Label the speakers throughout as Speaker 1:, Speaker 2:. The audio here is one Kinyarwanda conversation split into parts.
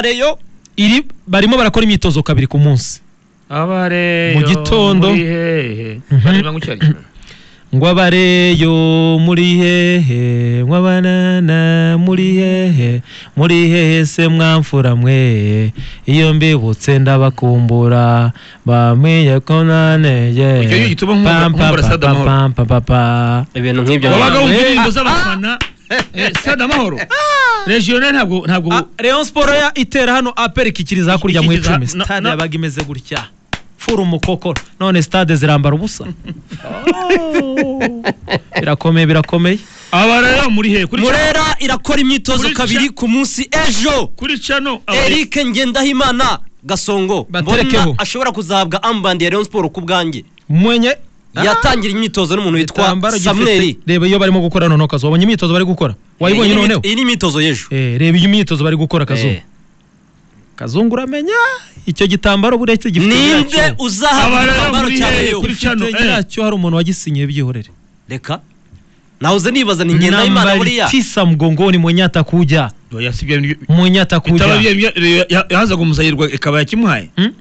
Speaker 1: reyo iri barimo barakora imyitozo kabiri ku munsi
Speaker 2: abare
Speaker 1: Mu gitondo.
Speaker 2: muri hehe
Speaker 1: Mhm.
Speaker 2: baririmba gutya ariko.
Speaker 1: ngo abareyo muri hehe mw'abanana muri hehe muri hehe se mwamfura mwe iyo mbibutse ndabakumbura bamenye ko naneye
Speaker 2: Ujya yiyita uba nk'umwumva- nk'umwumva Stade Amahoro.
Speaker 3: ibintu nk'ibyo
Speaker 2: wabaga
Speaker 3: ntabwo-
Speaker 2: wumva indirimbo z'abafana eh, stade amahoro regional ntabwo ntabwo
Speaker 1: reyo siporo ya itera hano aperi ikikiriza hakurya mu
Speaker 2: Ikikiriza-
Speaker 1: icumi
Speaker 2: na-
Speaker 1: sitade
Speaker 2: na-
Speaker 1: yabaga imeze gutya fura umukokoro none sitade zirambara ubusa birakomeye birakomeye
Speaker 2: abarera muri hehe kuri cano
Speaker 3: murera irakora imyitozo
Speaker 2: Kuri
Speaker 3: kabiri
Speaker 2: cha-
Speaker 3: ku munsi ejo
Speaker 2: kuri cano abare-
Speaker 3: eric ngendahimana gasongo
Speaker 1: Baterekeho.
Speaker 3: mbona ashobora kuzahabwa ambandi ya rayon sport ku bwanjye
Speaker 1: mwenye
Speaker 3: yatangira imyitozo n'umuntu witwa
Speaker 1: igitambaro gifite-
Speaker 3: samuel
Speaker 1: reba iyo barimo gukora noneho kazuba wabonye imyitozo bari gukora wayibonye
Speaker 3: Iyi ni-
Speaker 1: noneho
Speaker 3: iyi ni imyitozo y'ejo
Speaker 1: Eh, reba iyo imyitozo bari gukora kazuba
Speaker 3: Eh.
Speaker 1: kazungu uramenya icyo gitambaro buretse gifite
Speaker 3: ninde
Speaker 1: nyiracyo.
Speaker 3: uzahabwa
Speaker 2: Abarera
Speaker 3: igitambaro
Speaker 2: muri
Speaker 3: cya
Speaker 2: hehe
Speaker 3: reyo
Speaker 2: kuri-
Speaker 1: Gifite
Speaker 2: Cano, eh.
Speaker 1: nyiracyo hari umuntu wagisinyiye byihorere
Speaker 3: reka nahoze nibaza ni ngendahimana buriya
Speaker 1: tisa mgongoni mwenyatakuja
Speaker 2: Oya, si bya bintu- bitaba
Speaker 1: mwenyatakuja
Speaker 2: bya- bya- ya- ya- yahazaga umusayirwa ikaba yakimuhaye
Speaker 1: Mm?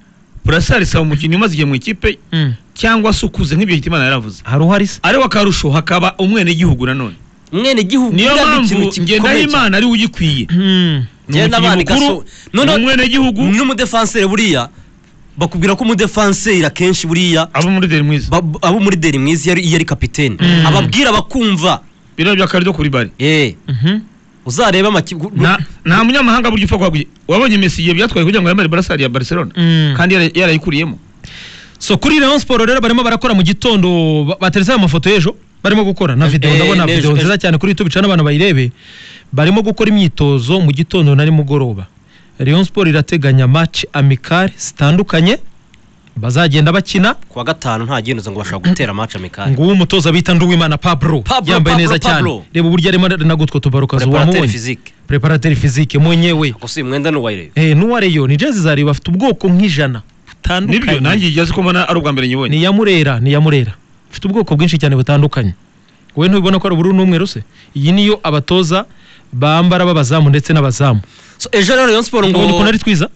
Speaker 2: burasari saba umukinnyi umaze igihe mu ikipe
Speaker 1: Mm.
Speaker 2: cyangwa se ukuze nk'ibyo hitimana yaravuze
Speaker 1: haruhari se
Speaker 2: ariko akarusho hakaba umwenegihugu nanone
Speaker 3: mwene gihugu
Speaker 2: niyo
Speaker 3: buriya ni ikintu
Speaker 2: mpamvu
Speaker 3: gikomeye cyane.
Speaker 2: ngendahimana ari we ugikwiye
Speaker 1: Mm.
Speaker 2: ni
Speaker 3: Ngendabana
Speaker 2: umukinnyi mukuru
Speaker 3: Gaso- noneho-
Speaker 2: ni umwenegihugu
Speaker 3: n'umudefanseri buriya bakubwira ko umudefanseri akenshi buriya
Speaker 2: aba muri deri mwiza
Speaker 3: ba- abo muri deri mwiza iyo ari- iyo ari kapitene
Speaker 1: Mm.
Speaker 3: ababwira bakumva
Speaker 2: biraro by'akarido kuri bari
Speaker 3: eh
Speaker 1: Mhm.
Speaker 3: uzareba amakipe
Speaker 2: nta nta munyamahanga burya upfa kuhaguye wabonye Messi igihe byatwaye kugira ngo yambare burasari ya Barcelona
Speaker 1: Mm.
Speaker 2: kandi yara- yarayikuriyemo
Speaker 1: so kuri rayon sport rero barimo barakora mu gitondo ba- bateretse amafoto y'ejo barimo gukora na video
Speaker 3: Eh,
Speaker 1: ndabona
Speaker 3: n'ejo-
Speaker 1: video
Speaker 3: ejo.
Speaker 1: nziza cyane kuri youtube cyane abantu bayirebe barimo gukora imyitozo mu gitondo na nimugoroba rayon sport irateganya match amicale zitandukanye bazagenda bakina
Speaker 3: kuwa gatanu nta gihindutse ngo bashaka gutera match amikari
Speaker 1: nguwo umutoza bita nduwimana pablo
Speaker 3: Pablo,
Speaker 1: yambaye
Speaker 3: Pablo,
Speaker 1: neza cyane
Speaker 3: Pablo.
Speaker 1: reba uburyo arimo nagutwo tubarukazi
Speaker 3: preparateur
Speaker 1: wamubonye
Speaker 3: physique
Speaker 1: preparateri fizike mwenyewe
Speaker 3: gusa uyu mwenda n'uwayireba
Speaker 1: eh n'uwa reyo ni jezi zari bafite ubwoko nk'ijana
Speaker 2: nibyo nanjye igihe ko mbona ari ubwa mbere nyibonye
Speaker 1: ni ya murera ni ya murera bafite ubwoko bwinshi cyane butandukanye wowe ntubibona ko ari ubururu n'umweru se iyi niyo abatoza bambara b'abazamu ndetse n'abazamu
Speaker 3: so ejo rero Rayon Sport
Speaker 1: ubonye ukuntu
Speaker 3: ngo
Speaker 1: ari twiza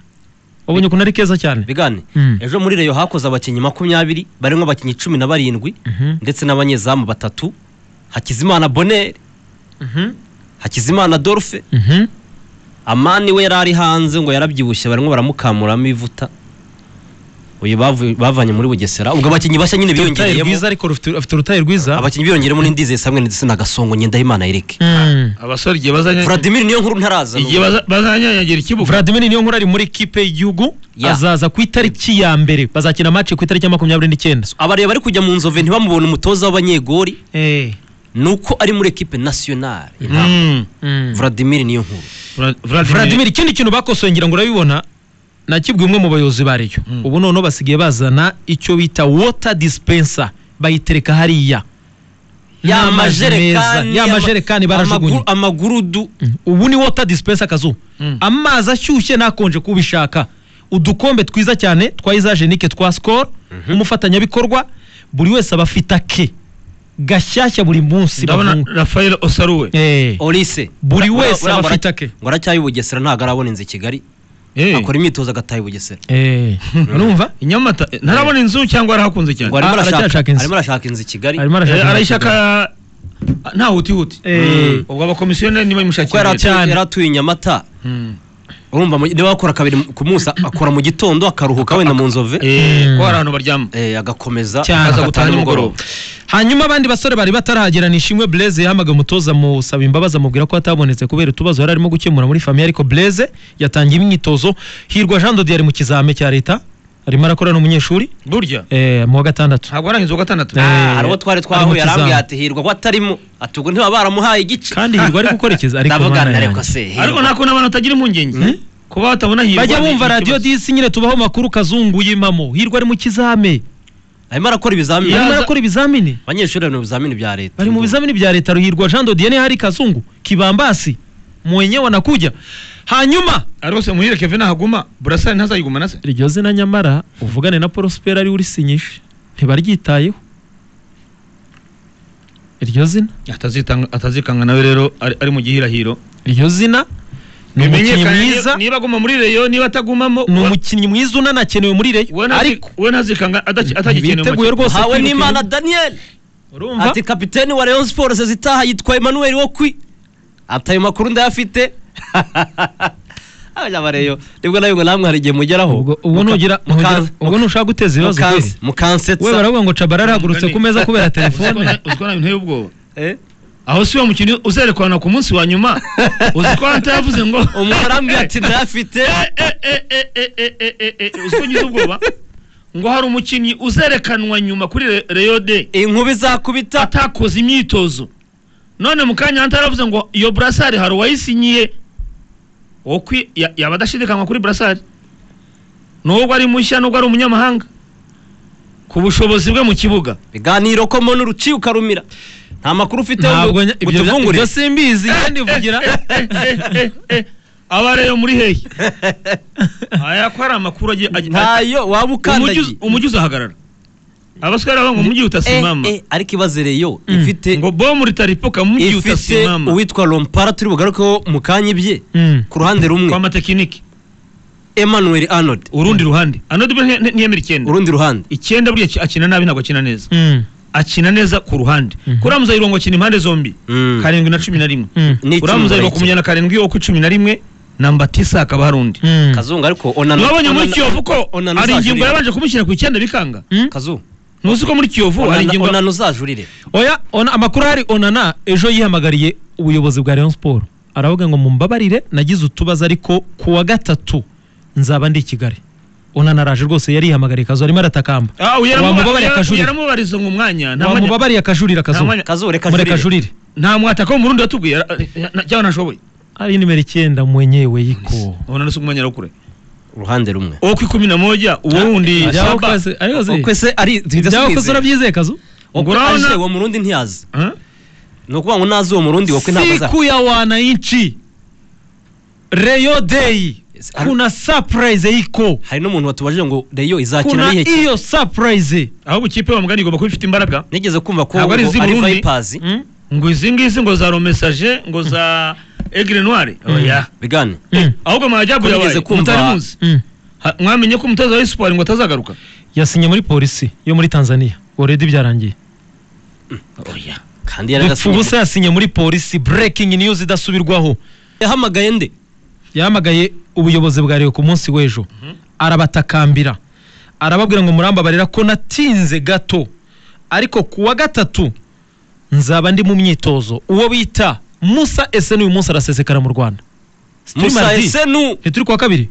Speaker 1: ubonye ukuntu ari keza cyane
Speaker 3: bigane
Speaker 1: Mm.
Speaker 3: ejo muri Rayon hakoze abakinnyi makumyabiri barimo abakinnyi cumi na barindwi
Speaker 1: Mhm,
Speaker 3: ndetse n'abanyezamu batatu Hakizimana Bonner
Speaker 1: mhm,
Speaker 3: Hakizimana Dolphe
Speaker 1: mhm.
Speaker 3: amani we yari ari hanze ngo yarabyibushye barimo baramukamuramo ivuta uyu bavu- bavanye muri bugesera ubwo abakinnyi bashya nyine
Speaker 1: Afite urutahe
Speaker 3: biyongereyemo
Speaker 1: rwiza ariko rufite- afite urutahe rwiza
Speaker 3: abakinnyi biyongereyemo n'indizeye samwe ndetse na gasongo ngendahimana eric
Speaker 1: Mm.
Speaker 2: abasore igihe bazanya
Speaker 3: vladimir niyo nkuru ntaraza
Speaker 2: igihe baza- bazanyanyagira ikibuga
Speaker 1: Vladimir niyo nkuru ari muri kipe y'igihugu
Speaker 3: Ya.
Speaker 1: azaza ku itariki ya mbere bazakina match ku itariki ya makumyabiri n'icyenda
Speaker 3: abareba bari kujya mu nzove ntibamubona umutoza w'abanyegori
Speaker 1: Eh,
Speaker 3: nuko ari muri ekipe nasiyonari
Speaker 2: Mm.
Speaker 1: mm.
Speaker 3: vladimir niyo nkuru
Speaker 2: Vla-
Speaker 1: Vladimir ikindi kintu bakosoye ngira ngo urabibona nakibwiye umwe mu bayobozi bariyo
Speaker 2: Mm.
Speaker 1: ubu noneho basigaye bazana icyo bita water dispenser bayitereka hariya N'amazi meza, ya majerekani barajugunye
Speaker 3: amaguru- amagurudu
Speaker 1: Mm. ubu ni water dispenser kazu
Speaker 2: Mm.
Speaker 1: amazi ashyushye nakonje kubishaka udukombe twiza cyane twa izajenike twa skol umufatanyabikorwa buri wese aba afite ake gashyashya buri munsi
Speaker 2: ndabona
Speaker 1: bavunga.
Speaker 2: Rafael Osaruwe
Speaker 1: Eh.
Speaker 3: olise
Speaker 1: Buri wese aba afite ake.
Speaker 3: ngo aracyaye i bugesera ntabwo arabona inzu i kigali
Speaker 2: Eh,
Speaker 3: akora imyitozo agataha i bugesera
Speaker 1: Eh. urumva
Speaker 2: i Nyamata eh, ntarabona inzu cyangwa arahakunze
Speaker 3: ngo
Speaker 2: cyane
Speaker 3: arimo
Speaker 1: Ah, aracyashaka
Speaker 3: arashaka
Speaker 1: inzu.
Speaker 3: arimo arashaka inzu i kigali
Speaker 1: Arimo arashaka-
Speaker 2: Eh, arayishaka ah, nta hutihuti
Speaker 1: Eh.
Speaker 2: ubwo abakomisiyoneri niba
Speaker 3: kuko
Speaker 2: bimushakira
Speaker 3: yari atu-
Speaker 2: leta.
Speaker 1: cyane.
Speaker 3: yari atuye i nyamata
Speaker 2: Mm.
Speaker 3: urumva mu- niba akora kabiri ku munsi akora mu gitondo akaruhuka wenda mu nzove
Speaker 2: Eh,
Speaker 1: Mm.
Speaker 2: ko hari ahantu baryama
Speaker 3: eh, agakomeza
Speaker 1: Cyane.
Speaker 2: akaza
Speaker 3: akaza
Speaker 2: gutaha nimugoroba
Speaker 1: hanyuma abandi basore bari batarahagera ni ishimwe Blaise yahamagaye umutoza musaba imbabazi amubwira ko atabonetse kubera utubazo yari arimo gukemura muri famiye ariko Blaise yatangiye imyitozo hirwa Jean Dodier ari mu kizame cya leta arimo arakora n'umunyeshuri
Speaker 2: burya
Speaker 1: eh, mu wa gatandatu
Speaker 2: ntabwo arahinze uwa gatandatu
Speaker 1: Eh.
Speaker 3: hari uwo twari
Speaker 1: Ari mu
Speaker 3: twahuye
Speaker 1: kizamu.
Speaker 3: arambwira ati hirwa ko atarimo ati ubwo ntiba baramuhaye igice
Speaker 1: kandi hirwa ari gukora ikiza ariko
Speaker 3: ndavugana
Speaker 1: Mana
Speaker 3: ariko
Speaker 1: yanjye.
Speaker 3: se
Speaker 2: ariko
Speaker 3: Hirwa.
Speaker 2: nta kuntu abantu batagira impungenge
Speaker 1: Hmm?
Speaker 2: kuba batabona hirwa
Speaker 1: bajya
Speaker 2: ni
Speaker 1: bumva
Speaker 2: ikibazo.
Speaker 1: radiyo disi nyine tubaho makuru kazungu y'impamo hirwa ari mu kizame
Speaker 3: arimo arakora ibizamini
Speaker 1: arimo
Speaker 2: Yaza-
Speaker 1: arakora ibizamini
Speaker 3: abanyeshuri bari mu bizamini bya leta
Speaker 1: bari mu bizamini bya leta ruhirwa Jean Dodier niho hari kazungu kibambasi mwenye wanakuja hanyuma
Speaker 2: ariko se muhire kevin ahaguma burasari ntazayiguma na se
Speaker 1: iryo zina nyamara uvugane na porosiperi ari urisinyishe ntibaryitayeho iryo zina
Speaker 2: atazitanga atazikanga nawe rero ari, ari mu gihirahiro
Speaker 1: iryo zina ni umukinnyi
Speaker 2: bimenyekane
Speaker 1: mwiza
Speaker 2: niba- niba aguma muri reyo niba atagumamo
Speaker 1: ni
Speaker 2: uwa-
Speaker 1: umukinnyi mwiza unanakenewe muri reyo
Speaker 2: we ntazi-
Speaker 1: ariko
Speaker 2: we ntazikanga ataki- atagikenewe mu
Speaker 1: biteguye
Speaker 2: makipe.
Speaker 1: rwose
Speaker 3: hawe
Speaker 1: kwirukira-
Speaker 3: n'imana daniel
Speaker 1: urumva
Speaker 3: ati kapiteni wa Rayon Sports zitaha yitwa Emmanuel Okwi ati ayo makuru ndayafite abanyabareyo nibwo nawe ngo namwe hari igihe mugeraho
Speaker 1: ubwo ubu nugira nugira- ubwo nushaka guteza ibibazo kweli. we
Speaker 3: mukansetsa
Speaker 1: baravuga ngo cabara arahagurutse ku meza kubera telefone
Speaker 2: uziko nawe nteye ubwoba
Speaker 3: Eh?
Speaker 2: aho si uwo mukino uzerekwana ku munsi wa nyuma uzi ko hanta yavuze ngo
Speaker 3: umuntu arambwira ati ndayafite
Speaker 2: Eh, eh, eh, eh, eh, eh, eh, eh, uzi ko ngize ubwoba ngo hari umukinnyi uzerekanwa nyuma kuri Re- reyo de
Speaker 3: inkuba izakubita
Speaker 2: atakoze imyitozo none mu kanya hanta yaravuze ngo iyo burasari hari uwayisinyiye uwo kwi- ya- yaba adashidikanywa kuri burasari nubwo ari mushya nubwo ari umunyamahanga ku bushobozi bwe mu kibuga
Speaker 3: biganiro ko mbona uruciuka rumira nta makuru ufite
Speaker 1: ntabwo nya- ibyo bya-
Speaker 3: utuvungure
Speaker 1: ibyo simbizi kandi vugira
Speaker 2: abareyo muri hehe aya ko hari amakuru agiye
Speaker 3: ntayo waba ukandagiye
Speaker 2: umujyi uzahagarara abasore baba ngo umujyi utasimama
Speaker 3: Eh, eh, ariko ibaze reyo ifite
Speaker 2: ngo bomu ritaripuka mu mujyi
Speaker 3: ifite
Speaker 2: utasimama
Speaker 3: uwitwa Lompara turi bugarukeho mu kanya ibye
Speaker 1: Mm.
Speaker 3: ku ruhande rumwe
Speaker 2: kwa matekinike
Speaker 3: Emmanuel Arnold
Speaker 2: urundi ruhande anodi ntiyemera icyenda
Speaker 3: urundi ruhande
Speaker 2: icyenda buriya ki- akina nabi ntabwo akina neza
Speaker 1: Mm.
Speaker 2: akina neza ku ruhande
Speaker 1: Mhm.
Speaker 2: kuri amuzayirwa ngo akina impande zombi
Speaker 3: Mm.
Speaker 2: karindwi na cumi na rimwe
Speaker 1: Mm.
Speaker 3: Ni
Speaker 2: kuri
Speaker 3: icyuma
Speaker 2: amuzayirwa ku
Speaker 3: barayikina.
Speaker 2: munyana karindwi wo ku cumi na rimwe namba tisa hakaba hari undi
Speaker 1: Mm.
Speaker 3: kazungu ariko onana
Speaker 2: mwabonye muri
Speaker 3: onana-
Speaker 2: kiyovu ko
Speaker 3: onana
Speaker 2: hari ingingo
Speaker 3: uzajurire.
Speaker 2: yabanje kumushyira ku icyenda bikanga
Speaker 1: Mm.
Speaker 3: kazungu
Speaker 2: ntuzi ko muri kiyovu hari
Speaker 3: onana-
Speaker 2: ingingo
Speaker 3: onana uzajurire
Speaker 1: oya ona, amakuru ahari onana ejo yihamagariye ubuyobozi bwa rayon siporo aravuga ngo mumbabarire nagize utubazo ariko ku wa gatatu nzaba ndi i kigali onana araje rwose yari yihamagariye kazu arimo aratakamba
Speaker 2: Ah,
Speaker 1: wamubabariye
Speaker 2: yaramuba-
Speaker 1: akajurira.
Speaker 2: yaramubariza ngo umwanya nta mwanya-
Speaker 1: wamubabariye akajurira kazu
Speaker 2: Nta mwanya-
Speaker 3: kazu reka
Speaker 1: mureka ajurire
Speaker 3: ajurire
Speaker 2: nta mwataka wo mu rundi watubwiye yara- eh, na- cyangwa ntashoboye
Speaker 1: ari nimero icyenda mwenyewe yiko
Speaker 2: ubona nasi umwanya kure
Speaker 3: uruhande rumwe
Speaker 2: uwo ku ikumi na moja uwo wundi
Speaker 3: Ah,
Speaker 2: Samba.
Speaker 1: Ibyawakoze- ariyo zi-
Speaker 3: ukwe se ari
Speaker 1: ibyawakoze urabyizeye kazu
Speaker 3: Ukwe
Speaker 2: Ngurana-
Speaker 3: aje uwo murundi ntiyazi
Speaker 2: Huh?
Speaker 3: ni ukuvuga ngo nazi uwo murundi wakwe ntabwo azaza
Speaker 1: siku ya wananchi reyo deyi
Speaker 3: Yes, ari-
Speaker 1: kuna surprise yiko
Speaker 3: hari n'umuntu watubajije ngo reyo izakina
Speaker 1: kuna
Speaker 3: n'ihe ki-
Speaker 1: iyo surprise
Speaker 2: ahubwo ikipe bamugana igomba kuba ifite imbaraga
Speaker 3: nigeze kumva ko
Speaker 2: Ntabwo ari
Speaker 3: ngo
Speaker 2: iz'i
Speaker 3: ari
Speaker 2: Burundi.
Speaker 3: vayipazi
Speaker 1: Mm?
Speaker 2: ngo izi ngizi ngo za romesaje ngo za egre noire oya
Speaker 3: bigane
Speaker 1: Mm.
Speaker 2: ahubwo mwajyabu
Speaker 3: Ko
Speaker 2: yabaye
Speaker 3: nigeze kumva-
Speaker 2: mutari muzi
Speaker 1: Mm.
Speaker 2: Ha- mwamenye ko umutoza wa esipori ngo atazagaruka
Speaker 1: yasinye muri polisi yo muri tanzania oredi byarangiye
Speaker 2: oya
Speaker 3: kandi
Speaker 1: dupfa
Speaker 3: yaragasinye
Speaker 1: ubusa yasinye muri polisi breaking news idasubirwaho
Speaker 3: yahamagaye nde
Speaker 1: yahamagaye ubuyobozi bwa Rayon ku munsi w'ejo arabatakambira arababwira ngo murambabarira ko natinze gato ariko ku wa gatatu nzaba ndi mu myitozo uwo bita musa ese n'uyu munsi arasesekara mu rwanda Stream
Speaker 3: musa
Speaker 1: ID.
Speaker 3: esenu
Speaker 1: ntituri ku wa kabiri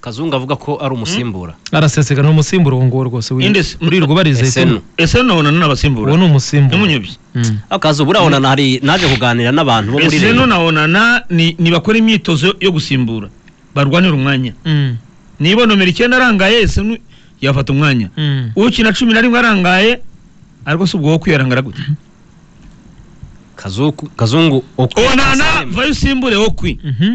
Speaker 3: kazungu avuga ko ari umusimbura
Speaker 1: arasesekara ni umusimbura uwo nguwo rwose wi-
Speaker 2: Indesi.
Speaker 1: muri rugubarize
Speaker 3: esenu
Speaker 2: ese none
Speaker 1: uwo
Speaker 2: n'abasimbura
Speaker 1: ni umusimbura
Speaker 2: n'umunyobyi
Speaker 1: Mm.
Speaker 3: akazu burabonana hari naje kuganira n'abantu bo muri
Speaker 2: ese
Speaker 3: reyo
Speaker 2: nonabonana ni ni bakora imyitozo yo- yo gusimbura barwanira umwanya
Speaker 1: Mm.
Speaker 2: niba nomero icyenda arangaye ese nu- yafata umwanya
Speaker 1: Mm.
Speaker 2: ukina cumi na rimwe arangaye ariko si ubwo wo kwiyarangara gute
Speaker 3: Kazuku- kazungu uko-
Speaker 2: onana vayo usimbure wo kwi
Speaker 1: Mhm.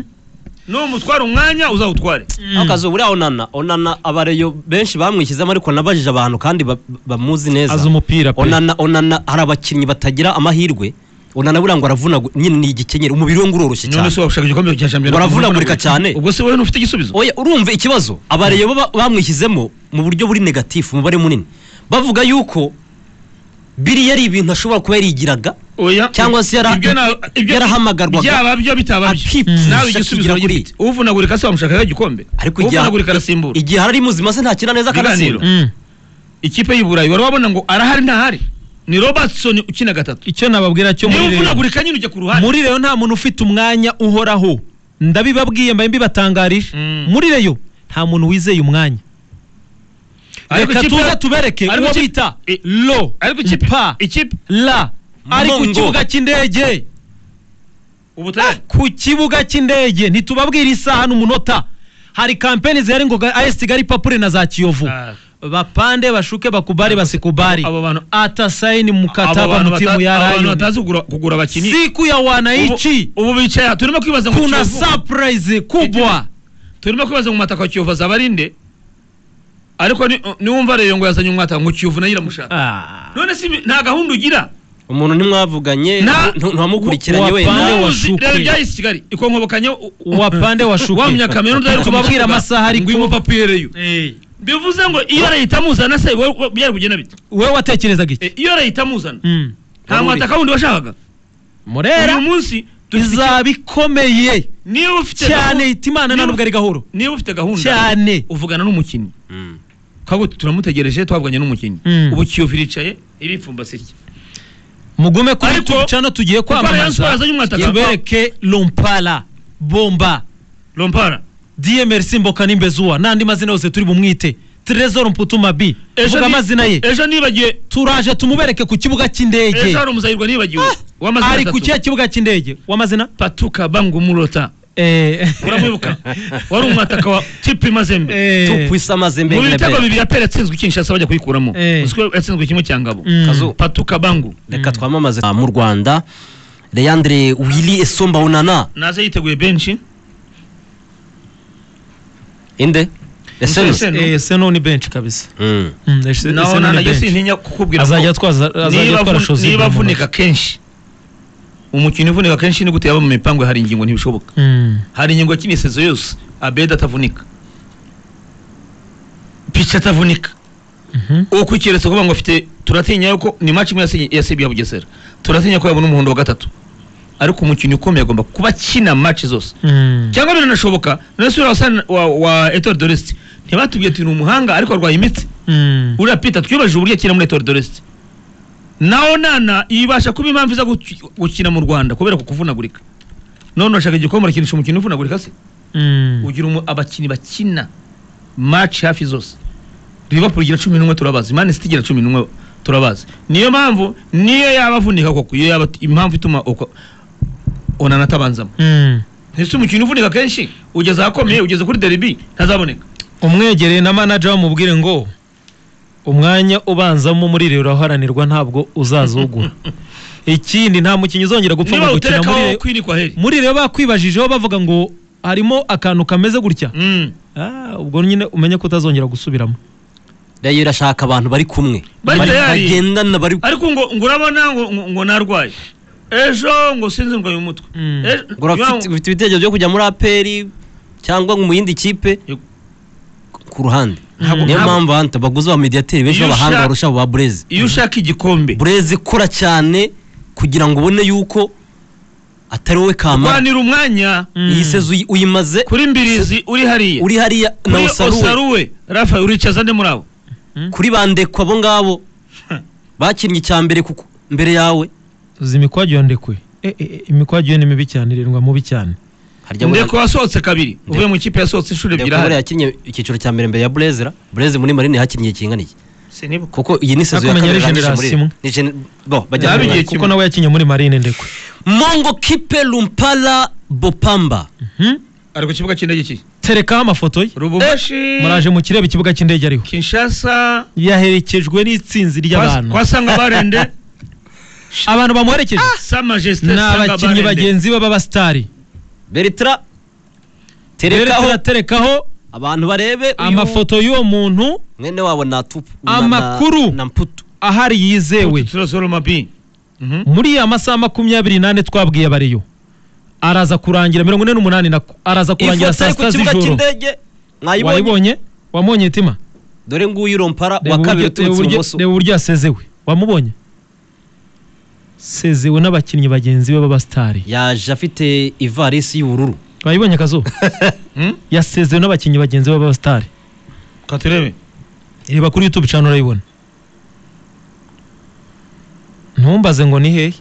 Speaker 2: numutwara umwanya uzawutware
Speaker 1: Mm.
Speaker 3: akazu buriya onana onana abareyo benshi bamwishyizemo ariko nabajije abantu kandi ba- ba- bamuzi neza
Speaker 1: azi umupira pe
Speaker 3: onana onana hari abakinnyi batagira amahirwe onana buriya ngo aravuna nyine ni igikenyeri umubiri we ngo uroroshye
Speaker 2: none
Speaker 3: cyane
Speaker 2: se washaka igikombe cya shampiyona
Speaker 3: Baravunagurika cyane.
Speaker 2: ubwo se wowe ntufite igisubizo
Speaker 3: oya urumva ikibazo abareyo baba- bamwishyizemo mu buryo buri negatifu umubare munini bavuga yuko biriya ari ibintu ashobora kuba yarigiraga
Speaker 2: oya
Speaker 3: cyangwa se yara-
Speaker 2: ibyo na- ibyo-
Speaker 3: yarahamagarwaga.
Speaker 2: byaba byo bitaba byo
Speaker 3: Akipfusha
Speaker 2: nawe igisubizo
Speaker 3: kigira kuri-
Speaker 2: uragifite uvunagurika se wamushakaho igikombe
Speaker 3: ariko igihe-
Speaker 2: uvunagurika arasimbura
Speaker 3: igihe ari muzima se ntakina neza
Speaker 2: Biganiro.
Speaker 3: akanatsindwa
Speaker 1: Mm.
Speaker 2: ikipe y'i burayi wari wabona ngo arahari ntahari ni robertson ukina gatatu
Speaker 1: icyo nababwira cyo
Speaker 2: niba
Speaker 1: muri Rayon-
Speaker 2: uvunagurika nyine ujya ku ruhande
Speaker 1: muri reyo nta muntu ufite umwanya uhoraho ndabibabwiye mbaye mbibatangarije
Speaker 2: Mm.
Speaker 1: muri reyo nta muntu wizeye umwanya
Speaker 2: Ariko
Speaker 1: reka
Speaker 2: ikipe-
Speaker 1: tuze tubereke
Speaker 2: ariko
Speaker 1: uwo
Speaker 2: ikipe-
Speaker 1: bita
Speaker 2: i-
Speaker 1: lo
Speaker 2: ariko ikipe
Speaker 1: pa
Speaker 2: ikipe
Speaker 1: la ari ku
Speaker 3: Mongo.
Speaker 1: kibuga cy'indege
Speaker 2: ubutare
Speaker 1: ku kibuga cy'indege ntitubabwira isaha n'umunota hari kampeni zihari ngo ga- AS Kigali papure na za Kiyovu
Speaker 2: Ah.
Speaker 1: bapande bashuke bakubari basikubari
Speaker 2: Abo bantu-
Speaker 1: atasayini
Speaker 2: Abo
Speaker 1: mukataba
Speaker 2: bantu
Speaker 1: mu timu
Speaker 2: bata-
Speaker 1: ya
Speaker 2: abo bantu
Speaker 1: Rayon
Speaker 2: batazi kugura- kugura abakinnyi
Speaker 1: siku ya
Speaker 2: Ubu-
Speaker 1: wananchi
Speaker 2: ubu bicaye aha, turimo kwibaza ngo
Speaker 1: kuna
Speaker 2: Kiyovu-
Speaker 1: surprise kubwa
Speaker 2: turimo kwibaza ngo umwataka wa kiyovu azabarinde ariko ni- niwumva reyo ngo yazanye umwataka ngo kiyovu nayo iramushaka
Speaker 1: Ah.
Speaker 2: none si ibi- nta gahunda ugira
Speaker 3: umuntu ntimwavuganye
Speaker 2: Na-
Speaker 3: ntu- ntiwamukurikiranye
Speaker 1: Wa-
Speaker 3: wenda
Speaker 1: wapane-
Speaker 2: Nawe
Speaker 1: wa
Speaker 2: uzi
Speaker 1: Shukwe.
Speaker 2: rero ibyahise i Kigali ikonkobokanyeho
Speaker 1: wa pande wa shuke
Speaker 2: wa munyakaminuza ari
Speaker 1: kubabwira amasaha ari
Speaker 2: ngo
Speaker 1: ko
Speaker 2: papa ihereyo bivuze ngo iyo leta amuzana se we- we- byari kugenda bite
Speaker 1: wowe watekerezaga
Speaker 2: E,
Speaker 1: iki
Speaker 2: iyo leta amuzana
Speaker 1: Mm.
Speaker 2: nta mwataka wundi washakaga uyu
Speaker 1: murera
Speaker 2: munsi dufite iki-
Speaker 1: izaba ikomeye
Speaker 2: niba ufite
Speaker 1: cyane
Speaker 2: gahunda-
Speaker 1: ihita imana nta nubwo ari gahoro
Speaker 2: niba ufite gahunda
Speaker 1: cyane
Speaker 2: uvugana n'umukinnyi
Speaker 3: Mm.
Speaker 2: kabuti turamutegereje twavuganye n'umukinnyi
Speaker 1: Mm.
Speaker 2: ubu kiyovu iricaye iripfumbase iki
Speaker 1: mugume kuri
Speaker 2: Ariko-
Speaker 1: tucano tugiye
Speaker 2: Rayon Sports
Speaker 1: kwamamaza
Speaker 2: azanye umwataka.
Speaker 1: tubereke lompala bomba
Speaker 2: rompara
Speaker 1: dmr simboka n'imbezuwa n'andi mazina yose turi bumwite trezor mputuma b vuga
Speaker 2: ni-
Speaker 1: amazina ye
Speaker 2: ejo nibagiye
Speaker 1: turaje tumubereke ku kibuga cy'indege
Speaker 2: ejo hari umuzahirwa nibagiwe w'amazina
Speaker 1: ari ku
Speaker 2: atatu.
Speaker 1: kihe kibuga cy'indege w'amazina
Speaker 2: patuka bangumurota
Speaker 1: Eh.
Speaker 2: uramwibuka wari umwataka wa kipe mazembe
Speaker 1: Eh.
Speaker 3: tukwisa amazembe
Speaker 2: mu
Speaker 3: ngrebere.
Speaker 2: bitego bibiri yapera yatsinzwe kinshasa bajya kuyikuramo
Speaker 1: Eh.
Speaker 2: uziko yatsinzwe kimwe cya ngabo
Speaker 1: Mm.
Speaker 3: Kazu.
Speaker 2: patuka bangu
Speaker 3: reka twamamaze mu rwanda leandre willy esomba unana
Speaker 2: naze yiteguye benshi
Speaker 3: inde
Speaker 2: Ese-
Speaker 3: esense
Speaker 2: Seno.
Speaker 1: Eh, seno ni benshi kabisa
Speaker 3: Mm.
Speaker 1: Mm, ese-
Speaker 2: naho
Speaker 1: seno ni
Speaker 2: nanajye
Speaker 1: benshi.
Speaker 2: sintinya kukubwira ko
Speaker 1: azajya atwaza azajya
Speaker 2: niba
Speaker 1: atwara
Speaker 2: avu-
Speaker 1: shozi
Speaker 2: niba avunika kenshi umukino uvunika kenshi ni gute yaba mu mipangu hari ingingo ntibishoboka
Speaker 1: Mm.
Speaker 2: hari ingingo yakinisezo yose abeda atavunika pica atavunika
Speaker 1: Mhm.
Speaker 2: uko ukiretse kuvuga ngo afite turatinya yuko ni match imwe yasinye- yasibye ya bugesera turatinya ko yabona umuhondo wa gatatu ariko umukinnyi ukomeye agomba kuba akina match zose
Speaker 1: Mm.
Speaker 2: cyangwa biranashoboka none se uriya wasana- wa, wa Etoile de Rest ntibatubwiye ati ni umuhanga ariko arwaye imitsi
Speaker 1: Mm.
Speaker 2: uriya Peter twibajije uburyo akina muri Etoile de Rest naho nana ibasha kuba impamvu iza guki- gukina mu Rwanda kubera ku kuvunagurika none urashaka igikombe urakinisha umukino uvunagurika se
Speaker 1: Mm.
Speaker 2: ugira umu- abakinnyi bakina match hafi zose liverpool igira cumi n'umwe turabazi man city igira cumi n'umwe turabazi niyo mpamvu niyo yaba avunika koko iyo yaba impamvu ituma uko onana atabanzamo
Speaker 1: Mm.
Speaker 2: ese umukino uvunika kenshi ugeze ahakomeye ugeze kuri derby ntazaboneka
Speaker 1: umwegereye na manager wamubwire ngo umwanya ubanzamo muri rero uraharanirwa ntabwo uzazugura ikindi nta mukinnyi uzongera gupfa
Speaker 2: niba
Speaker 1: ngo gukina muri
Speaker 2: uterekaho
Speaker 1: Rayon-
Speaker 2: kwirikwa heri
Speaker 1: muri rero bakwibajijeho bavuga ngo harimo akantu kameze gutya
Speaker 2: Mm.
Speaker 1: Ah, ubwo nyine umenye ko utazongera gusubiramo
Speaker 3: reyo irashaka abantu bari kumwe
Speaker 2: Bari tayari.
Speaker 3: bagendana bari
Speaker 2: ariko ngo ngo urabona ngo ngo- ngo narwaye ejo ngo sinzi ngo uyu mutwe
Speaker 1: Mm.
Speaker 2: Ejo-
Speaker 3: ngo urafite ufite ibitekerezo byo kujya muri aperi cyangwa ngo mu yindi kipe
Speaker 2: Yego.
Speaker 3: ku ruhande
Speaker 2: Ntabwo-
Speaker 3: niyo
Speaker 2: ntabwo-
Speaker 3: mpamvu hanta baguze abamediyateri benshi
Speaker 2: Iyo
Speaker 3: b'abahanga
Speaker 2: ushaka-
Speaker 3: barusha abo ba bureze
Speaker 2: iyo ushaka igikombe
Speaker 3: bureze kora cyane kugira ngo ubone yuko atari wowe kamara
Speaker 2: rwanira umwanya
Speaker 1: Mm.
Speaker 3: iyi sezo uyi- uyimaze
Speaker 2: kuri mbirizi uri hariya
Speaker 3: uri hariya na
Speaker 2: kuri
Speaker 3: usaruwe
Speaker 2: osaruwe rafa uricaza nde muri abo
Speaker 3: kuri bandekwa abo ngabo bakinnye icya mbere kuko mbere yawe
Speaker 1: uzi imikwagiyo ndekwe Eh, eh, eh, imikwagiyo ni mibi cyane irindwa mubi cyane
Speaker 3: harya buriya-
Speaker 2: ndeko wasohotse kabiri uvuye mu ikipe yasohotse inshuro
Speaker 3: ndeko
Speaker 2: ebyiri
Speaker 3: buriya
Speaker 2: ahari
Speaker 3: yakinnye icyiciro cya mbere mbere ya burezera bureze muri marine yakinnye kingana iki
Speaker 2: sinibuka
Speaker 3: kuko iyi ni sezo ya
Speaker 1: Hakumenyeho
Speaker 3: kabiri
Speaker 1: generasi
Speaker 3: irangije muri
Speaker 1: imwe.
Speaker 3: ni gen- bo bajya
Speaker 2: Nabi
Speaker 3: muri-
Speaker 2: igihe
Speaker 1: kuko
Speaker 2: kimwe.
Speaker 1: nawe yakinnye muri marine ndekwe
Speaker 3: mongo kipe lumpala bopamba
Speaker 1: Hmm?
Speaker 2: ari ku kibuga cy'indege iki
Speaker 1: terekaho amafoto ye
Speaker 2: rububashi
Speaker 1: muraje mukireba ikibuga cy'indege ariho
Speaker 2: kinshasa
Speaker 1: yaherekejwe n'itsinzi ry'abantu
Speaker 2: kwa sanga barende
Speaker 1: abantu bamuherekeje
Speaker 2: sa majesté
Speaker 1: ni
Speaker 2: sanga
Speaker 1: abakinnyi
Speaker 2: barende
Speaker 1: bagenzi be b'abasitari
Speaker 3: beritra
Speaker 1: rero
Speaker 3: terekaho
Speaker 1: turaterekaho
Speaker 3: abantu barebe uyu
Speaker 1: amafoto y'uwo muntu
Speaker 3: mwene wabo na tupu na-
Speaker 1: Amakuru.
Speaker 3: na- na mputu
Speaker 1: ahari yizewe
Speaker 2: turazoroma bi Mhm.
Speaker 1: muri ya masaha makumyabiri n'ane twabwiye abariyo araza kurangira mirongo ine n'umunani na araza kurangira
Speaker 3: ifoto
Speaker 1: saa
Speaker 3: iri ku
Speaker 1: sita
Speaker 3: kibuga
Speaker 1: z'ijoro
Speaker 3: cy'indege mwayibonye
Speaker 1: wayibonye wamubonye itima
Speaker 3: dore nguyu rompara
Speaker 1: Reba
Speaker 3: wa
Speaker 1: uburyo-
Speaker 3: kabiri
Speaker 1: reba
Speaker 3: uturutse
Speaker 1: uburyo-
Speaker 3: ibumoso
Speaker 1: reba uburyo yasezewe wamubonye sezewe n'abakinnyi bagenzi be b'abasitari
Speaker 3: yaje afite ivarisi y'ubururu
Speaker 1: wayibonye akazuba
Speaker 2: Mhm.
Speaker 1: yasezewe n'abakinnyi bagenzi be b'abasitari
Speaker 2: ka turebe
Speaker 1: reba kuri youtube cyane urayibona ntumbaze ngo ni hehe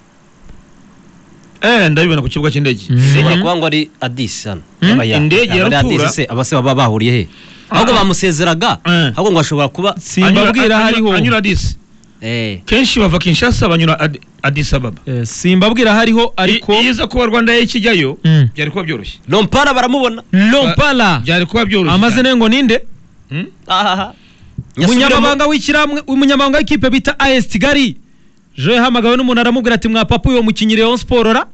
Speaker 2: eh ndabibona ku kibuga cy'indege
Speaker 1: Mhm.
Speaker 3: senya kuba ngo ari adisi hano
Speaker 1: Hmm?
Speaker 3: Yaba ya-
Speaker 2: Indege
Speaker 3: yaba ari
Speaker 2: yaratura.
Speaker 3: Addis se abase baba bahuriye he ahubwo
Speaker 2: Ah.
Speaker 3: bamusezeraga
Speaker 2: Eh.
Speaker 3: ahubwo ngo ashobora kuba
Speaker 2: Anyura-
Speaker 1: simbabwira aho
Speaker 2: anyura-
Speaker 1: ariho
Speaker 2: anyura disi
Speaker 3: eh,
Speaker 2: kenshi bava kinshasa banyura Ad- addis ababa
Speaker 1: Eh, simbabwira aho ariho ariko
Speaker 2: iyo iza kuba rwanda ye kijyayo
Speaker 1: Mm.
Speaker 2: byari kuba byoroshye
Speaker 3: rompara baramubona
Speaker 1: lompala
Speaker 2: byari kuba byoroshye
Speaker 1: amazina ye ngo ninde
Speaker 2: Mhm.
Speaker 3: ahaha
Speaker 1: umunyamabanga w'ishyirahamwe umunyamabanga w'ikipe bita as kigali jo yahamagawe n'umuntu aramubwira ati mwapapa uwo mukinnyi rayon siporo ra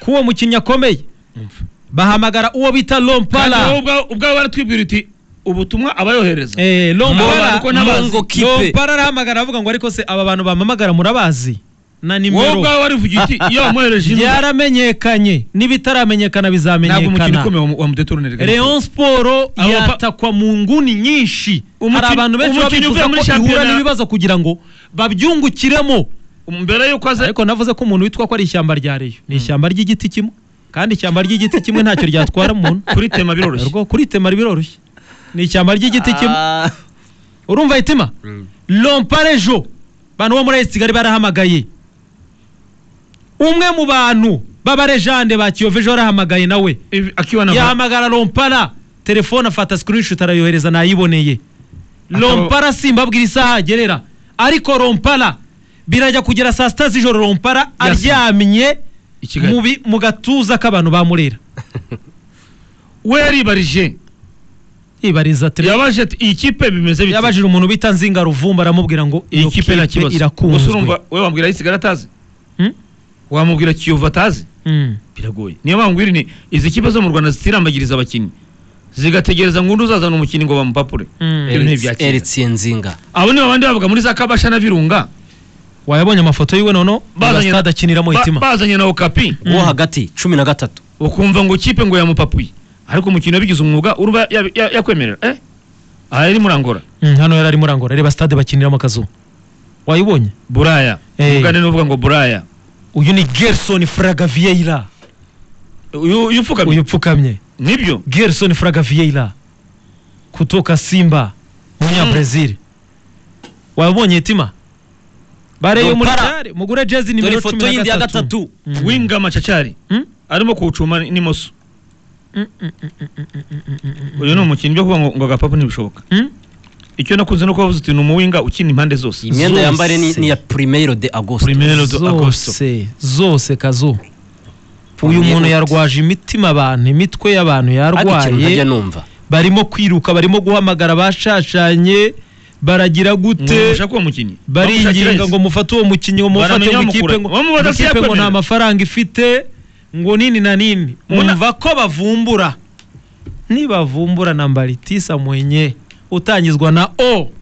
Speaker 1: ko uwo mukinnyi akomeye bahamagara uwo bita
Speaker 2: kandi
Speaker 1: lompala
Speaker 2: wowe ubwawe baratwibwira uti ubutumwa abayohereza
Speaker 1: Eh,
Speaker 2: Aba
Speaker 1: lompala
Speaker 2: bantu ko n'abazi.
Speaker 3: Mongo kipe.
Speaker 1: lompala arahamagara aravuga ngo ariko se aba bantu bampamagara murabazi na
Speaker 2: wowe
Speaker 1: nimero
Speaker 2: ubwawe wari uvuga uti yamuhereje inuma
Speaker 1: byaramenyekanye n'ibitaramenyekana
Speaker 2: ntabwo umukino
Speaker 1: bizamenyekana
Speaker 2: ukomeye wa mudeturone
Speaker 1: Rayon Sport
Speaker 2: Abo pa-
Speaker 1: yatakwa mu nguni nyinshi hari
Speaker 2: Umukinnyi-
Speaker 1: abantu benshi baba
Speaker 2: umukinnyi
Speaker 1: bifuza
Speaker 2: uvuye muri
Speaker 1: ko ihura
Speaker 2: shampiyona-
Speaker 1: n'ibibazo kugira ngo babyungukiremo
Speaker 2: mbere y'uko aza
Speaker 1: ariko navuze ko umuntu witwa ko ari ishyamba rya Rayon ni ishyamba ry'igiti kimwe kandi ishyamba ry'igiti kimwe ntacyo ryatwara umuntu
Speaker 2: kuritema biroroshye
Speaker 1: Rwo- kuritemara biroroshye ni ishyamba ry'igiti kimwe
Speaker 3: Ah.
Speaker 1: urumva itima lomparejo bantu bo muri AS Kigali barahamagaye umwe mu bantu b'abarejande ba Kiyoveje warahamagaye nawe
Speaker 2: Ivi- akiwa na
Speaker 1: yahamagara lompara telefone afata screenshot arayohereza nayiboneye
Speaker 2: Akaba-
Speaker 1: lompara simbabwira isaha agerera ariko lompara birajya kugera saa sita z'ijoro lompara
Speaker 2: Yasamye.
Speaker 1: aryamye
Speaker 2: i Kigali
Speaker 1: mu bi- mu gatuza k'abantu ba murera
Speaker 2: we yaribarije
Speaker 1: ibariza telefone
Speaker 2: yabaje ati iyi kipe bimeze bite
Speaker 1: yabajije umuntu bita nzinga ruvumba aramubwira ngo
Speaker 2: iyi kipe nta kibazo Gusa urumva
Speaker 1: irakunzwe
Speaker 2: we wambwira ayisigara atazi
Speaker 1: Hmm?
Speaker 2: wamubwira kiyovu atazi
Speaker 1: Mm.
Speaker 2: biragoye niyo mpamvu ni izi kipe zo mu rwanda zitirambagiriza abakinnyi zigategereza ngo undi uzazana umukinnyi ngo bamupapure
Speaker 1: Mm.
Speaker 2: Rero ntibyakira.
Speaker 3: Eritse Nzinga
Speaker 2: abo ni babandi bavuga muri za kabasha na virunga
Speaker 1: wayabonye amafoto yiwe noneho
Speaker 2: Bazanye-
Speaker 1: stade akiniramo
Speaker 2: ba-
Speaker 1: hitima
Speaker 2: bazanye na okapi
Speaker 3: uwo hagati cumi na gatatu
Speaker 2: ukumva ngo kipe ngo yamupapuye ariko umukino wabigize umwuga uruba ya- ya- yakwemerera eh aha yari muri angola
Speaker 1: Mm, hano yari arimo arangora reba stade bakiniramo akazuba wayibonye
Speaker 2: buraya
Speaker 1: Eh.
Speaker 2: umugani ni uvuga ngo buraya
Speaker 1: uyu ni gerson fraga vieira
Speaker 2: uyu uyu upfuka
Speaker 1: uyu upfukamye
Speaker 2: nibyo
Speaker 1: gerson fraga vieira kutoka simba umunyabrazil wabonye hitima bare yo muri
Speaker 3: Leopara.
Speaker 1: gare mugure jezi
Speaker 3: dore
Speaker 1: nimero cumi
Speaker 3: ifoto yindi ya gatatu
Speaker 1: Mm.
Speaker 2: winga macacari
Speaker 1: Mm?
Speaker 2: arimo kuwucuma n'imoso
Speaker 1: Mm, mm, mm, mm, mm, mm, mm, mm, mm, mm.
Speaker 2: uyu ni umukinnyi byo kuvuga ngo ngo agapapa ntibishoboka
Speaker 1: Mm?
Speaker 2: icyo nakunze no kubavuza uti ni umuwinga ukina impande zose
Speaker 3: iyi myenda
Speaker 1: Zose.
Speaker 3: yambare ni ni iya primero de agosto
Speaker 2: primero do agosto
Speaker 1: zose zose kazu
Speaker 3: Premier
Speaker 1: uyu muntu
Speaker 3: League.
Speaker 1: yarwaje imitima abantu imitwe y'abantu
Speaker 3: ariko ikintu ntajya
Speaker 1: yarwaye
Speaker 3: numva
Speaker 1: barimo kwiruka barimo guhamagara abashashanye baragira gute
Speaker 2: mwumvusha ko uwo mukinnyi
Speaker 1: baringinga ngo mufate uwo mukinnyi ngo mufate
Speaker 2: Baramenya
Speaker 1: mu ikipe
Speaker 2: bamukura.
Speaker 1: ngo
Speaker 2: Bamubona
Speaker 1: mu ikipe ngo
Speaker 2: siyakwemera.
Speaker 1: nta mafaranga ifite ngo nini na nini
Speaker 2: Muna-
Speaker 1: mwumva ko bavumbura nibavumbura na mbaritisa mwenye utangizwa na o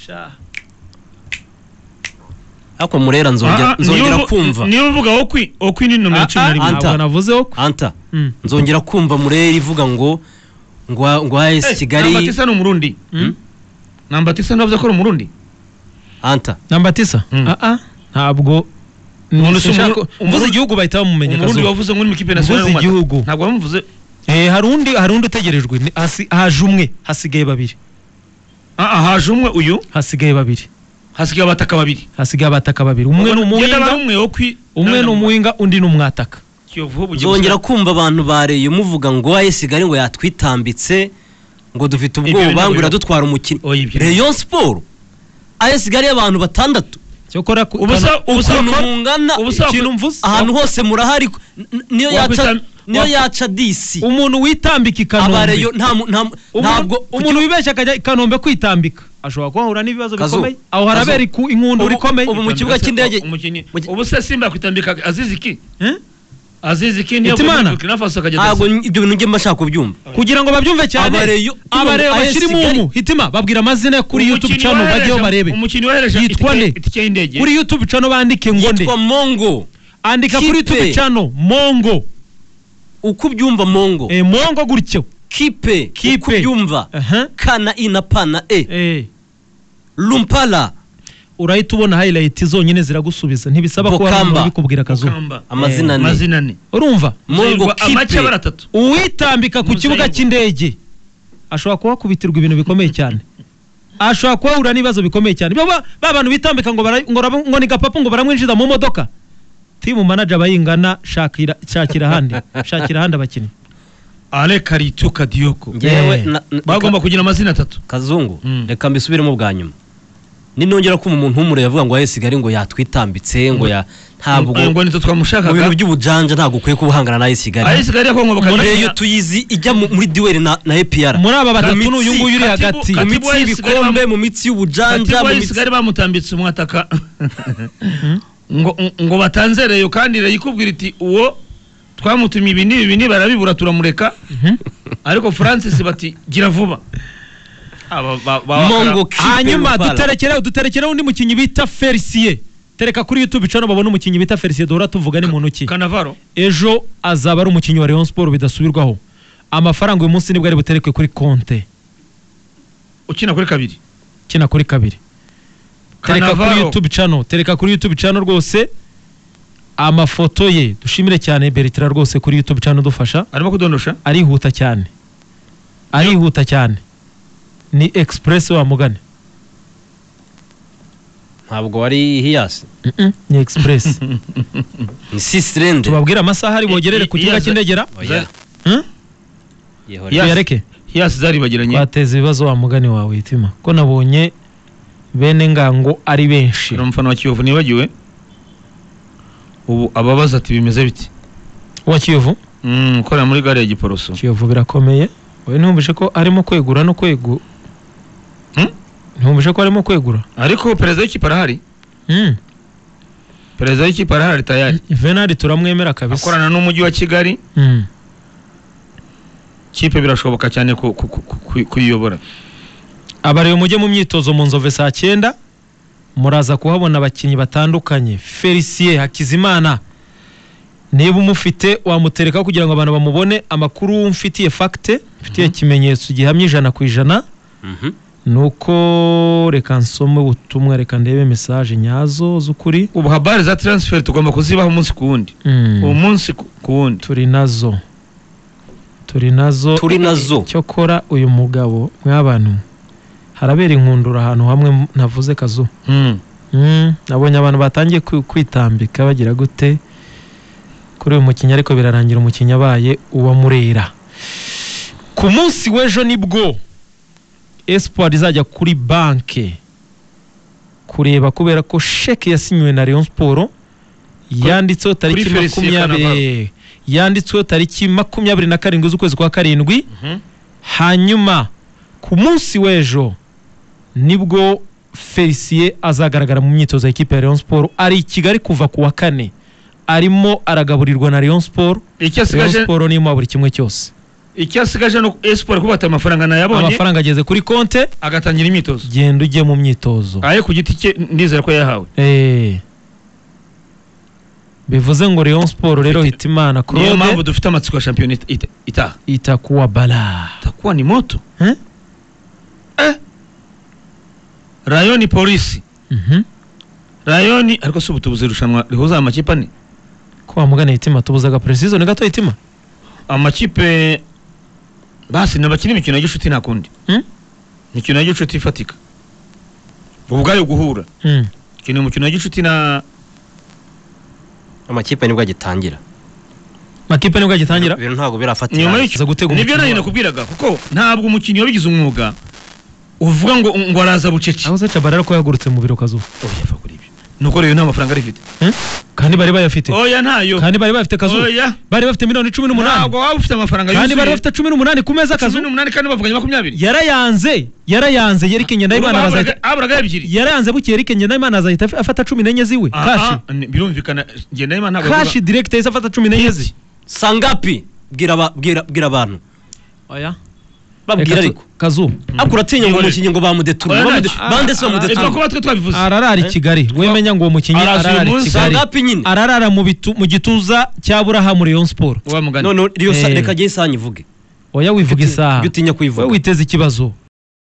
Speaker 1: Sha.
Speaker 3: ariko murera nzongera nzongera kumva
Speaker 2: niyo uvuga okwi okwi ni nomero cumi na
Speaker 1: Ah, ah,
Speaker 2: rimwe
Speaker 3: Anta.
Speaker 1: ntabwo navuzeho ko
Speaker 3: anta
Speaker 1: Mm.
Speaker 3: nzongera kumva murera ivuga ngo ngo ngo AS
Speaker 2: Eh, Nambatisa
Speaker 3: Kigali
Speaker 2: ni umurundi
Speaker 1: Mm.
Speaker 2: nambatisa ntavuze ko ari umurundi
Speaker 3: anta
Speaker 1: nambatisa
Speaker 2: Mm.
Speaker 1: ah ah ntabwo
Speaker 2: Umuntu si
Speaker 1: ushaka
Speaker 2: umuru-
Speaker 1: mvuze
Speaker 2: umuru-
Speaker 1: igihugu bahita bamumenya
Speaker 2: umurundi
Speaker 1: Kazuba.
Speaker 2: wavuze ngo uri mu ikipe nasionali
Speaker 1: Mvuze
Speaker 2: y'u Rwanda.
Speaker 1: igihugu.
Speaker 2: ntabwo bamuvuze
Speaker 1: eh hari undi hari undi utegerejwe Ni- hasi- haje umwe hasigaye babiri
Speaker 2: ah ah, haje umwe uyu
Speaker 1: hasigaye babiri
Speaker 2: hasigaye abataka babiri
Speaker 1: hasigaye abataka babiri umwe ni
Speaker 2: Genda
Speaker 1: umuhinga
Speaker 2: bare umwe okwi
Speaker 1: umwe ni umuhinga undi ni umwataka
Speaker 2: kiyovu ubu ugiye
Speaker 3: nzongera
Speaker 2: gusa-
Speaker 3: kumva abantu bareye muvuga ngo AS Kigali ngo yatwitambitse ngo dufite
Speaker 2: Ibyo
Speaker 3: ubwoba ngo
Speaker 2: binabira.
Speaker 3: iradutwara umukinnyi
Speaker 2: Oya, ibyo
Speaker 3: Rayon Sport AS Kigali y'abantu batandatu
Speaker 1: cyokora ku-
Speaker 2: Ubusa- ubusa-
Speaker 3: ukuntu
Speaker 2: ubusa-
Speaker 3: mungana
Speaker 2: ubusa-
Speaker 1: ikintu mvuze
Speaker 3: ahantu hose murahari ku- n- niyo yaca
Speaker 2: Wakwita-
Speaker 3: niyo
Speaker 2: wak-
Speaker 3: yaca disi
Speaker 1: umuntu witambika i kanombe
Speaker 3: abareyo nta mu- nta mu-
Speaker 1: ntabwo
Speaker 3: ntabwo
Speaker 1: umuntu wibeshya akajya i kanombe kwitambika ashobora kuhahura n'ibibazo
Speaker 3: Kazu,
Speaker 1: bikomeye aho
Speaker 3: Kazu.
Speaker 1: harabera iku- inkundura
Speaker 3: Ubu-
Speaker 1: ikomeye
Speaker 3: ubu mu kibuga cy'indege-
Speaker 2: umukinnyi
Speaker 3: mu ki-
Speaker 2: ubu se simba yakwitambika azizi ki
Speaker 1: Eh?
Speaker 2: azizi ki niyo
Speaker 1: Hitimana.
Speaker 2: yavuye muri Burkina Faso akajya
Speaker 3: ntabwo
Speaker 2: adasiba.
Speaker 3: ibyo bintu njye mba nshaka kubyumva
Speaker 1: kugira ngo babyumve cyane
Speaker 3: Abareyo-
Speaker 1: abareyo
Speaker 3: AS
Speaker 1: bashyirimo
Speaker 3: Kigali.
Speaker 1: umu hitima babwira amazina ya kuri
Speaker 2: Umukinnyi
Speaker 1: youtube channel
Speaker 2: wohereje-
Speaker 1: bajyeho barebe
Speaker 2: umukinnyi wohereje
Speaker 1: Yitwa
Speaker 2: itike-
Speaker 1: nde?
Speaker 2: itike y'indege
Speaker 1: kuri youtube channel bandike ngo nde
Speaker 3: yitwa mongo
Speaker 1: andika kuri
Speaker 3: Kipe.
Speaker 1: youtube channel mongo
Speaker 3: uko ubyumva mongo
Speaker 1: eh, mongo gutyo
Speaker 3: kipe uko
Speaker 1: Kipe.
Speaker 3: ubyumva
Speaker 1: Aha.
Speaker 3: kana i na pa na e
Speaker 1: eh.
Speaker 3: lumpala
Speaker 1: urahita ubona highlight zonyine ziragusubiza ntibisaba kuba hari umuntu
Speaker 3: Bokamba.
Speaker 1: uri kubwira akazuba
Speaker 2: Kamba.
Speaker 3: amazina ni
Speaker 2: amazina ni
Speaker 1: urumva
Speaker 3: mongo
Speaker 2: Zahirwa amake abara
Speaker 3: kipe
Speaker 2: atatu
Speaker 1: uwitambika ku
Speaker 2: Muzayibu.
Speaker 1: kibuga cy'indege ashobora kuhakubitirwa ibintu bikomeye cyane ashobora kuhahura n'ibibazo bikomeye cyane Ba- ba ba bantu bitambika ngo bara- ngo raba- ngo ni gapapu ngo baramwinjiza mu modoka timu manager bayingana shakira shakira ahandi shakira ahandi abakinnyi
Speaker 2: ale karituka diyoko
Speaker 3: ngewe
Speaker 1: Eh.
Speaker 3: na- na-
Speaker 2: bagomba kugira amazina atatu
Speaker 3: kazungu
Speaker 2: Mm.
Speaker 3: reka mbisubiremo bwa nyuma ninongera kumva umuntu w'umuriro yavuga ngo AS Kigali ngo yatwitambitse ngo ya ntabwo
Speaker 2: ngo nitwe
Speaker 3: mu bintu
Speaker 2: twamushakaga
Speaker 3: by'ubujanja ntabwo ukwiye kubuhangana na AS Kigali
Speaker 2: ayisigaye ariko ngo
Speaker 3: reyo tuyizi ijya mu- muri duweri na na APR
Speaker 1: muri aba batatu
Speaker 3: Mu
Speaker 1: ni uyu
Speaker 3: mitsi,
Speaker 1: nguyu uri
Speaker 2: Katibu-
Speaker 1: hagati
Speaker 3: mu
Speaker 2: Katibu
Speaker 3: mitsi
Speaker 2: wa AS
Speaker 3: y'ibikombe
Speaker 2: Kigali
Speaker 3: mu mitsi y'ubujanja mu mitsi
Speaker 2: bakatibayisigari bamutambitse umwataka ngo ngo batanze reyo kandi reyo ikubwira iti uwo twamutumye ibi n'ibi ibi n'ibi barabibura turamureka
Speaker 1: Mhm.
Speaker 2: ariko francis bati gira vuba Aba- ba- ba-
Speaker 3: Mongo
Speaker 1: hanyuma
Speaker 3: Kipe Rupala.
Speaker 1: duterekereho duterekereho undi mukinnyi bita felisiye tereka kuri youtube icano babona umukinnyi bita felicien duhora tuvugane mu ntoki
Speaker 2: kanavaro
Speaker 1: ejo azaba ari umukinnyi wa Rayon Sport bidasubirwaho amafaranga uyu munsi nibwo ari buterekwe kuri konte
Speaker 2: ukina kuri kabiri
Speaker 1: kina kuri kabiri tereka kuri
Speaker 2: Cannavaro.
Speaker 1: youtube channel tereka kuri youtube channel rwose amafoto ye dushimire cyane Bertrand rwose kuri youtube channel dufasha
Speaker 2: arimo kudondosha
Speaker 1: arihuta cyane arihuta cyane ni express wa mugani
Speaker 3: ntabwo wari hiyasi
Speaker 1: Mm-mm, ni express
Speaker 3: ni sisirende
Speaker 1: tubabwire amasaha ari bogerere ku
Speaker 2: I- i-
Speaker 1: kibuga
Speaker 2: iya-
Speaker 1: cy'indegera
Speaker 3: oya
Speaker 1: Hmm?
Speaker 3: yehora
Speaker 2: Yes.
Speaker 1: tuyareke
Speaker 2: hiyasi zaribagiranye
Speaker 1: twateza ibibazo wa mugani wawe witima ko nabonye bene ngango ari benshi
Speaker 2: ni umufana wa kiyovu nibagiwe ubu ababaza ati bimeze biti
Speaker 1: wa kiyovu
Speaker 2: Mm, ukorera muri gare ya giporoso
Speaker 1: kiyovu birakomeye we numvise ko arimo kwegura no kwegu
Speaker 2: Hmm?
Speaker 1: numvise ko arimo kwegura
Speaker 2: ariko perezida w'ikipe arahari
Speaker 1: Mm.
Speaker 2: perezida w'ikipe arahari tayari
Speaker 1: venari turamwemera kabisa
Speaker 2: akorana n'umujyi wa kigali
Speaker 1: Mm.
Speaker 2: kipe birashoboka cyane ku- ku- ku- ku- kuyiyobora
Speaker 1: abarewe mujye mu myitozo mu nzove saa cyenda muraza kuhabona abakinnyi batandukanye felicien hakizimana niba umufite wamutereka kugira ngo abantu bamubone amakuru mfitiye fagite mfitiye ikimenyetso gihamya ijana ku ijana nuko reka nsome ubutumwa reka ndebe mesaje nyazo z'ukuri
Speaker 2: ubu habari za taransiferi tugomba kuzibaho umunsi ku wundi
Speaker 1: Mm.
Speaker 2: umunsi ku ku wundi
Speaker 1: turi nazo turi nazo
Speaker 3: turi nazo
Speaker 1: cyokora uyu mugabo mw'abantu harabera inkundura ahantu hamwe m- navuze kazu
Speaker 2: Mm.
Speaker 1: Mm, nabonye abantu batangiye kwi- kwitambika bagira gute kuri uyu mukinnyi ariko birarangira umukinnyi abaye uwa murera ku munsi w'ejo nibwo espoir izajya kuri banke kureba kubera ko sheke yasinyiwe na Rayon Sport yanditseho tariki
Speaker 2: kuri Felicien
Speaker 1: makumyabiri yanditseho tariki makumyabiri na karindwi z'ukwezi kwa karindwi
Speaker 2: Mhm.
Speaker 1: hanyuma ku munsi w'ejo nibwo felicien azagaragara mu myitozo y'ikipe ya Rayon Sport ari i kigali kuva ku wa kane arimo aragaburirwa na Rayon Sport
Speaker 2: icyo
Speaker 1: Rayon
Speaker 2: asigaje
Speaker 1: Sport nimuha buri kimwe cyose
Speaker 2: icyo asigaje ni esiporo kubata amafaranga nayabonye
Speaker 1: amafaranga ageze kuri konte
Speaker 2: agatangira imyitozo
Speaker 1: genda ujye mu myitozo
Speaker 2: aye ku giti cye ndizera ko yahawe
Speaker 1: Eh. bivuze ngo Rayon Sport rero hitimana
Speaker 2: niyo mpamvu
Speaker 1: Claude
Speaker 2: dufite amatsiko ya shampiyona ita- ita- itaha
Speaker 1: itakuwa bala
Speaker 2: itakuwa ni moto
Speaker 1: Eh?
Speaker 2: Eh. rayoni polisi
Speaker 1: Mhm.
Speaker 2: rayoni ariko si ubutubuzi irushanwa rihuza amakipe ane
Speaker 1: ko wamugana hitima tubuzaga precision gato hitima
Speaker 2: amakipe basi nabakina imikino ya gicuti nta kundi
Speaker 1: Hmm?
Speaker 2: imikino ya gicuti ifatika ubwayo guhura
Speaker 1: Mm.
Speaker 2: kina umukino wa gicuti na
Speaker 3: amakipe nibwo agitangira
Speaker 1: makipe nibwo agitangira
Speaker 3: ibintu ntabwo birafatira
Speaker 2: nyuma
Speaker 1: aza gutega
Speaker 2: y'icyo nibyo
Speaker 1: umukino
Speaker 2: nayo
Speaker 1: wabo.
Speaker 2: nakubwiraga kuko ntabwo umukinnyi wabigize umwuga uvuga ngo ngo araza bucece
Speaker 1: aho se Tchabalala ko yahagurutse mu biro kazuba
Speaker 2: oya fa kuri ibyo nuko rero nta mafaranga arifite
Speaker 1: kandi bari bayafite
Speaker 2: oya ntayo
Speaker 1: kandi bari bafite kazuba
Speaker 2: oya
Speaker 1: bari bafite miliyoni cumi n'umunani
Speaker 2: ntabwo waba ufite amafaranga
Speaker 1: kandi bari
Speaker 2: yuzuye
Speaker 1: bafite cumi n'umunani ku meza
Speaker 2: cumi
Speaker 1: kazuba
Speaker 2: n'umunani kandi bavuganye makumyabiri
Speaker 1: yarayanze yarayanze Yerike Ngendahimana
Speaker 2: Urumva
Speaker 1: bazahita
Speaker 2: haburaga- haburaga ebyiri
Speaker 1: yarayanze bukeye Yerike Ngendahimana azahita af- afata cumi n'enye ziwe
Speaker 2: Ah,
Speaker 1: kashi
Speaker 2: ah, ni- birumvikana ngenda y'Imana ntabwo
Speaker 1: kashi direct yahise afata cumi n'enye ze
Speaker 3: sangapi bwira aba- bwira bwira abantu
Speaker 1: oya
Speaker 3: babwira ariko
Speaker 1: kazuba
Speaker 3: ariko uratinya ngo
Speaker 2: Yihorere.
Speaker 3: umukinnyi ngo bamudeturure
Speaker 2: Oya,
Speaker 3: bamude-
Speaker 2: ntacyo.
Speaker 3: bande se
Speaker 1: Ah,
Speaker 2: avuga.
Speaker 3: bamudeturure
Speaker 2: Ipfa kuba twe twabivuze
Speaker 1: ararara i Kigali wemenya ngo uwo mukinnyi
Speaker 2: Araza uyu
Speaker 1: ararara i
Speaker 2: munsi,
Speaker 1: Kigali
Speaker 3: sangapi nyine
Speaker 1: ararara mu bitu- mu gituza cya Burahamu Rayon Sport
Speaker 2: wa mugani
Speaker 3: none reka
Speaker 1: Eh.
Speaker 3: reka jye isaha nyivuge
Speaker 1: oya wivuga isaha
Speaker 3: Jya utinya
Speaker 1: we
Speaker 3: kuyivuga
Speaker 1: witeze ikibazo